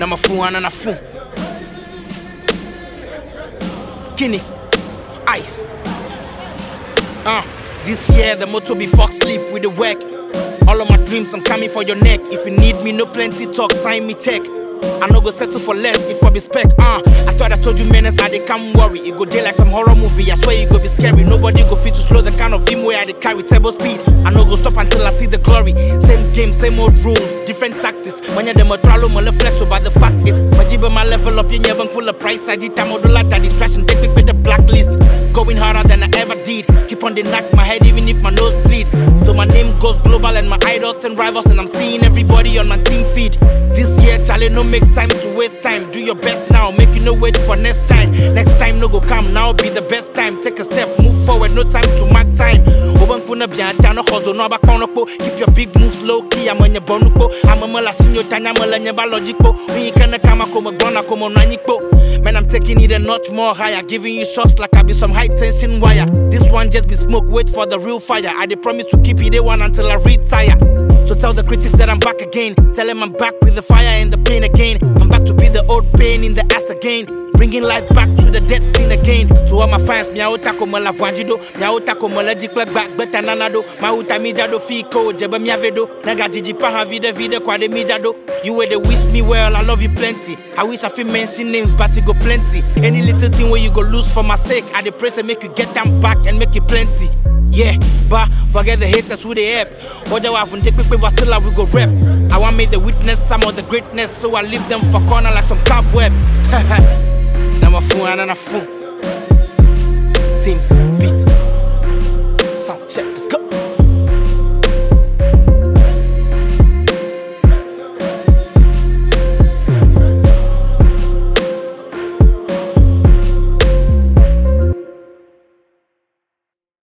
na mafu ana na fu. Kini, ice. Uh, this year the motto be fuck sleep with the work. All of my dreams, I'm coming for your neck. If you need me, no plenty talk, sign me check. I no go settle for less if I be spec. Uh, I thought I told you menace, I they come worry. It go day like some horror movie. I swear it go be scary. Nobody go fit to slow the kind of film where I dey carry turbo speed. I no go stop until I see the glory. Same game, same old rules, different tactics. When you're the motralo, my flex, so but the fact is, Majiba my level up, you never pull a price. I did time modula that distraction, take me with the blacklist. Going harder than I ever did. Keep on the knock my head even if my nose bleed. So my name goes global and my idols and rivals, and I'm seeing everybody on my team feed. This year, Charlie, no make time to waste time. Do your best now, make you no wait for next time. Next time no go come, now be the best time. Take a step, move forward, no time to mark time. Oban kuna bien down no hustle, no back on Keep your big moves low key, I'm on your bonuko. I'm a mala sinyo tanya mala nyeba logico. We ain't gonna come como gonna como naniko. Man, I'm taking it a notch more higher, giving you shots like I be some high tension wire. This one just be smoke, wait for the real fire. I dey promise to keep it the one until I retire. So tell the critics that I'm back again. Tell them I'm back with the fire and the pain again. I'm back to be the old pain in the ass again. Bringing life back to the dead scene again. To all my fans, miauta como la vanjido, miauta como la jikla back beta nanado, mauta mijado fico, jeba miavedo, naga jiji paha vide vide kwa de mijado. You were the wish me well, I love you plenty. I wish I fit mention names, but it go plenty. Any little thing where you go lose for my sake, I dey pray say make you get them back and make it plenty. Yeah, but forget the haters who they help. Oja wa from dick but still I we go rep. I want me the witness some of the greatness, so I leave them for corner like some cobweb. Now my phone and a phone. Teams.